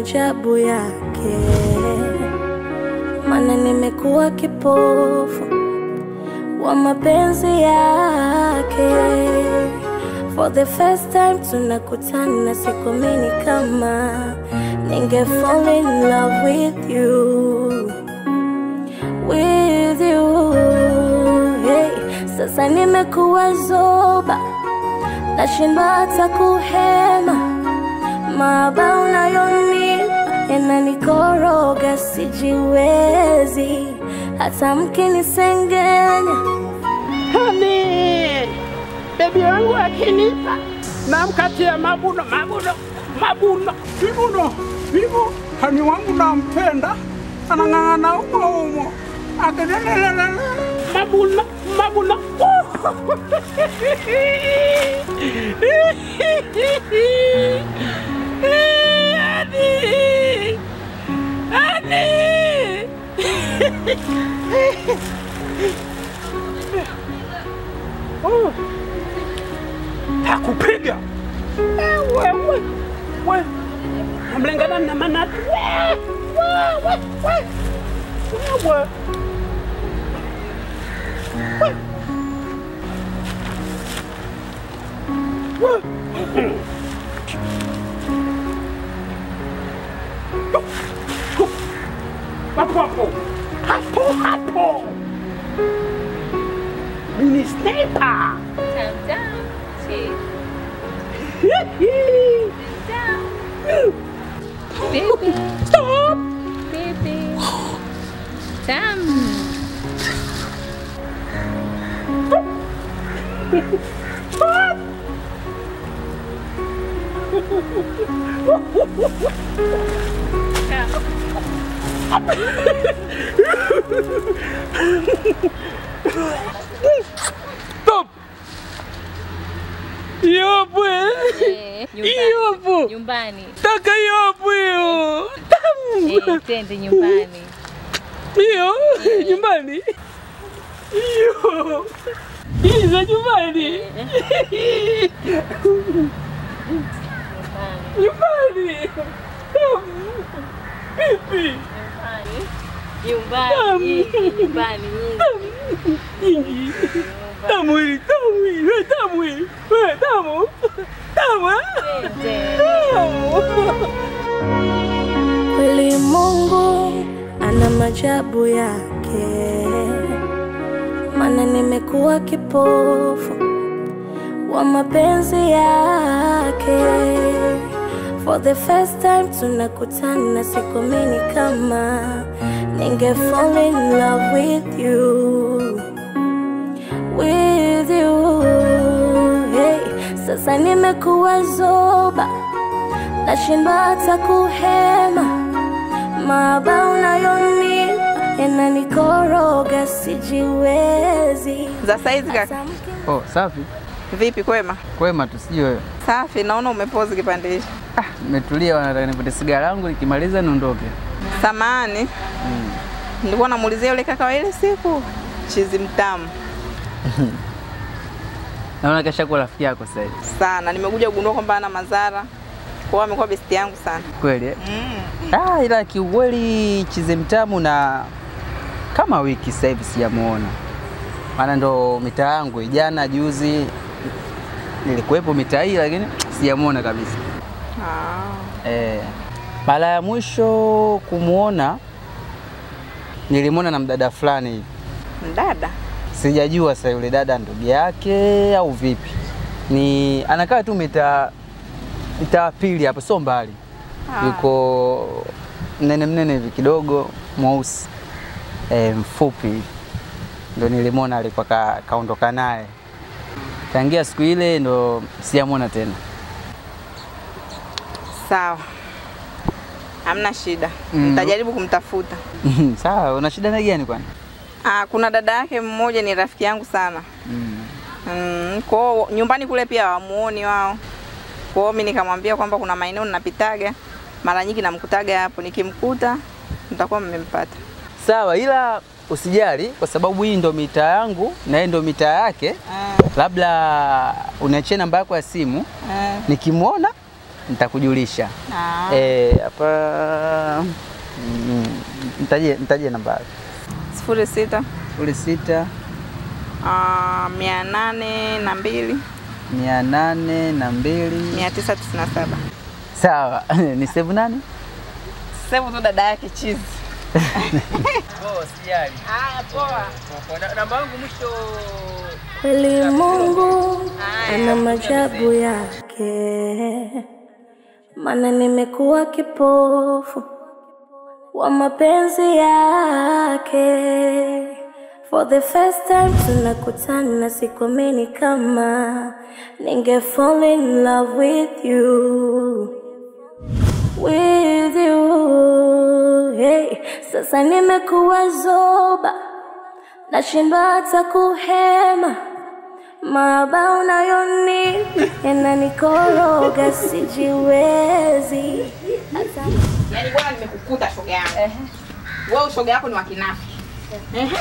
maajabu yake, mana nimekuwa kipofu wa mapenzi yake. For the first time tunakutana, sikuamini kama ninge fall in love with you, with you. Hey, sasa nimekuwa zoba, nashindwa hata kuhema, maaba unayonipa yananikoroga, sijiwezi hata mkinisengenya Hani, bebi wangu akinipa namkatia mabuno mabuno mabuno vibuno vibu hani wangu nampenda anang'ang'ana umo umo akelelelele mabuno mabuno Hani, hani. Oh. Takupiga wewe we namlengana na manati wewe wewe wewe hapo hapo hapo hapo mini sniper Calm down, chief. Down. Baby, Stop! baby. Damn. Stop! Stop! Hiyo hapo eh. Eh, Hiyo hapo. Nyumbani. Taka hiyo hapo hiyo. Tamu. Eh, twende nyumbani. Hiyo nyumbani. Hiyo. Hii za nyumbani. Nyumbani. Tamu. Pipi. Nyumbani. Nyumbani. Nyingi. Tamu hili, tamu hili, we tamu hili. We tamu. Tamu. eh? Twende. Tamu. Kweli Mungu ana majabu yake, mana nimekuwa kipofu wa mapenzi yake. For the first time tunakutana, sikuamini kama ninge fall in love with you, with you. Hey, sasa nimekuwa zoba nashindwa hata kuhema, maaba unayonipa yananikoroga, sijiwezi. Za saizi kaka. Hata mki- Oh, safi. Vipi kwema? Kwema tu sijui wewe. Safi, naona umepozi kipande hicho. Ah, nimetulia wanataka nipate sigara yangu nikimaliza niondoke. Samahani. Nilikuwa namuulizia yule kaka wa ile siku. Chizi mtamu Naona kesha kuwa rafiki yako sasa hivi. sana. Nimekuja kugundua kwamba ana madhara. Kwa hiyo amekuwa besti yangu sana. Kweli eh? Ah, ila kiukweli chize mtamu na kama wiki sasa hivi sijamuona. Maana ndo mitaa yangu jana juzi nilikuwepo mitaa hii lakini sijamuona kabisa. Ah. Eh, mara ya mwisho kumuona nilimwona na mdada fulani hivi. Mdada. Sijajua sasa yule dada ndugu yake au vipi. Ni anakaa tu mitaa mitaa pili hapo, sio mbali. Ah. Yuko mnene mnene hivi kidogo, mweusi e, mfupi hivi. ndo nilimwona alikuwa ka, kaondoka naye. Tangia siku ile ndo sijamwona tena. Sawa. Hamna shida. Mm. Nitajaribu kumtafuta. Sawa, una shida na gani kwani? Ah, kuna dada yake mmoja ni rafiki yangu sana. Mm. Mm, kwao nyumbani kule pia wamuoni wao. Kwao mimi nikamwambia kwamba kuna maeneo ninapitaga mara nyingi namkutaga hapo, nikimkuta mtakuwa mmempata. Sawa, ila usijali kwa sababu hii ndo mitaa yangu na yeye ndo mitaa yake. Ah, Labda uniachie namba yako ya simu, ah, nikimwona nitakujulisha. Ah. Eh, hapa mm, nitajie nitajie nambari sifuri sita sifuri sita ah, mia nane na mbili mia nane na mbili mia tisa tisini na saba sawa. ni save nani? sevu tu dada yake chizi. Oh, sijali. Haya, poa. Na- Namba yangu mwisho Kweli Mungu ana majabu yake, maana nimekuwa kipofu wa mapenzi yake. For the first time tunakutana, sikuamini kama ninge fall in love with you with you. Hey, sasa nimekuwa zoba nashindwa hata kuhema, maaba unayonipa yananikoroga, sijiwezi hata Yaani bwana nimekukuta shoga yangu. Wewe shoga yako ni wa kinafi. Ehe.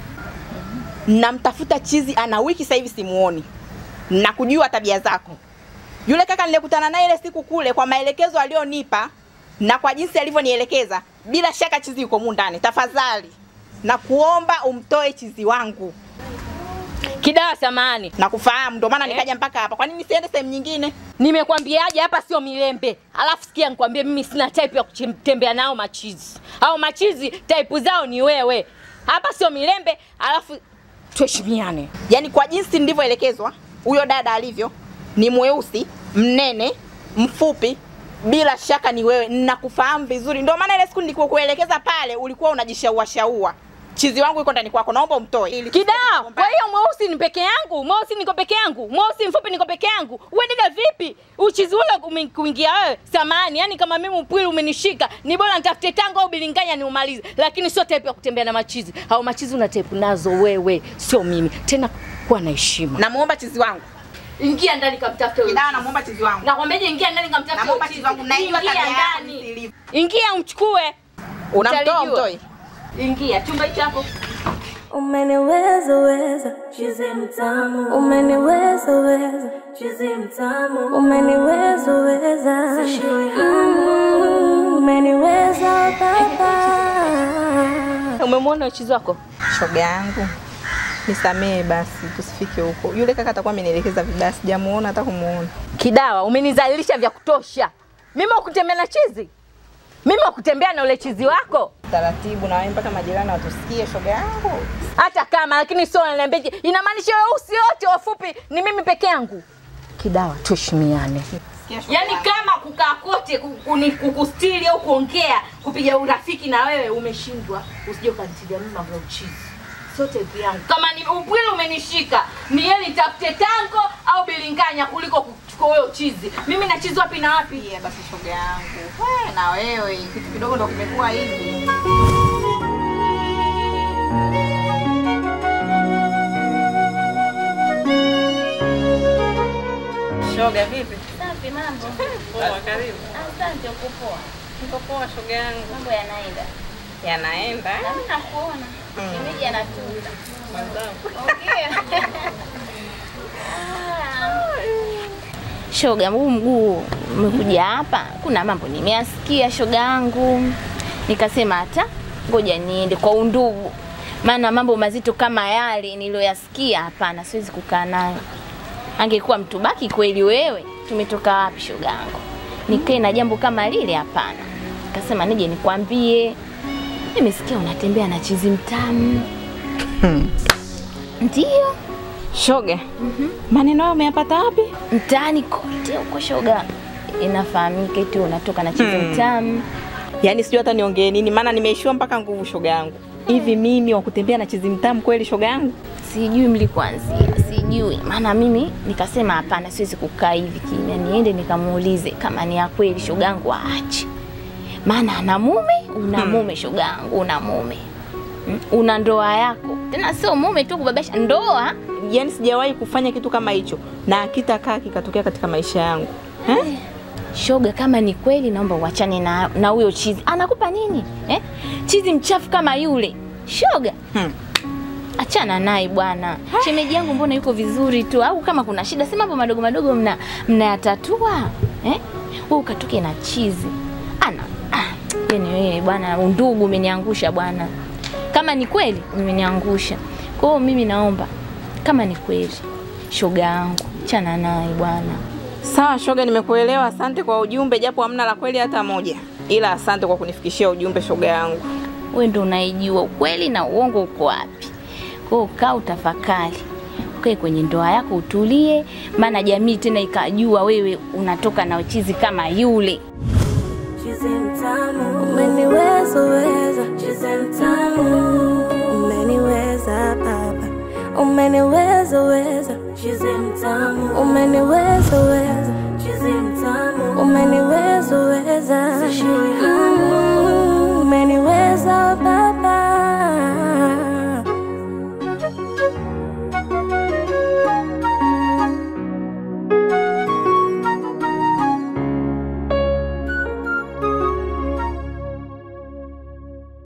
Namtafuta chizi ana wiki sasa hivi simuoni. Na kujua tabia zako. Yule kaka nilikutana naye ile siku kule kwa maelekezo aliyonipa na kwa jinsi alivyonielekeza, bila shaka chizi yuko mu ndani. Tafadhali na kuomba umtoe chizi wangu. Kidawa samani, Na kufahamu ndio maana nikaja mpaka hapa. Kwa nini siende sehemu nyingine? nimekwambiaje hapa sio milembe. Alafu sikia nikwambie, mimi sina type ya kutembea nao machizi. Au machizi type zao ni wewe. Hapa sio milembe, alafu tuheshimiane. Yaani kwa jinsi nilivyoelekezwa, huyo dada alivyo ni mweusi, mnene, mfupi, bila shaka ni wewe. Ninakufahamu vizuri, ndio maana ile siku nilikuelekeza pale ulikuwa unajishaua shaua. Chizi wangu yuko ndani kwako, naomba umtoe. Ili Kidawa, kwa hiyo mweusi ni peke yangu, mweusi niko peke yangu, mweusi mfupi niko peke yangu. Wewe dada vipi? Uchizi ule ume- kuingia wewe samani, yani kama mimi upwili umenishika, ni bora nitafute tango au bilinganya niumalize, lakini sio type ya kutembea na machizi. Au machizi una type nazo wewe, sio mimi. Tena kuwa na heshima. namuomba chizi wangu. Ingia ndani kamtafute huyo. Kidawa, namuomba chizi wangu. Nakwambiaje ingia ndani kamtafute huyo. Namuomba chizi. chizi wangu, naijua Ingia tabia yako ndani. jinsi ilivyo. Ingia umchukue. Unamtoa Utalijua. umtoi? Ingia chumba hicho hapo. umeniweza weza chizi mtamu, umeniweza weza chizi mtamu, umeniweza weza Mm, umeniweza baba. Umemwona uchizi wako? Shoga yangu. Nisamehe basi, tusifike huko. Yule kaka atakuwa amenielekeza vibaya, sijamuona hata kumuona. Kidawa, umenizalilisha vya kutosha. Mimi wakutembea na chizi? Mimi wakutembea na ule chizi wako? Taratibu na wewe mpaka majirani watusikie, shoga yangu. Hata kama lakini sio unaniambia eti, inamaanisha weusi wote wafupi ni mimi peke yangu. Kidawa, tuheshimiane. Sikia shoga Yaani yangu. kama kukaa kote ku- kuni- kukustiri au kuongea kupiga urafiki na wewe umeshindwa, usije ukanitilia mimi mambo ya uchizi. Sio type yangu. Kama ni upwili umenishika, ni yeye nitafute tango au bilinganya kuliko kuchukua wewe uchizi. Mimi na chizi wapi na wapi? Pia basi shoga yangu. We, na wewe kitu kidogo ndo kimekuwa hivi. Shoga vipi? Safi mambo. Poa, karibu. Asante uko poa. Niko poa shoga yangu. Mambo yanaenda. Yanaenda. Na mimi nakuona. Shemeji anatuza. Shoga, huu mguu umekuja hapa, kuna mambo nimeyasikia shoga yangu, nikasema hata ngoja niende kwa undugu, maana mambo mazito kama yale niliyoyasikia, hapana, siwezi kukaa nayo. Angekuwa mtu baki kweli wewe, tumetoka wapi shoga yangu? Nikae na jambo kama lile? Hapana. Nikasema nije nikwambie, nimesikia unatembea na chizi mtamu. Ndiyo, Shoga. Maneno hayo umeyapata wapi? mtaani kote huko shoga, inafahamika eti unatoka na chizi mtamu. Yaani sijui hata niongee nini maana nimeishiwa mpaka nguvu shoga yangu. Hivi mimi wa kutembea na chizi mtamu kweli shoga yangu? Sijui mlikuanzia, sijui maana mimi nikasema hapana, siwezi kukaa hivi kimya, niende nikamuulize kama ni ya kweli shogangu aache, maana ana mume, una mume shogangu, una mume Mm, una ndoa yako, tena sio mume tu kubabasha, ndoa Yaani sijawahi kufanya kitu kama hicho na akitakaa kikatokea katika maisha yangu. Eh? shoga. Kama ni kweli, naomba uachane na na huyo chizi. Anakupa nini eh? Chizi mchafu kama yule shoga Hmm. achana naye bwana. Shemeji yangu mbona yuko vizuri tu, au kama kuna shida si mambo madogo madogo mna mnayatatua eh? wewe ukatoke na chizi ana ah, yani wewe bwana, undugu umeniangusha bwana. Kama ni kweli umeniangusha. Kwa hiyo mimi naomba kama ni kweli, shoga yangu chana naye bwana. Sawa shoga, nimekuelewa. Asante kwa ujumbe, japo hamna la kweli hata moja, ila asante kwa kunifikishia ujumbe shoga yangu. Wewe ndo unaijua ukweli na uongo uko wapi. Kwa hiyo kaa utafakari, ukae kwenye ndoa yako utulie, maana jamii tena ikajua wewe unatoka na uchizi kama yule. Chizi mtamu, umeniweza weza. Chizi mtamu, umeniweza baba, umeniweza weza. Chizi mtamu, umeniweza weza. Chizi mtamu, umeniweza weza. Sishiri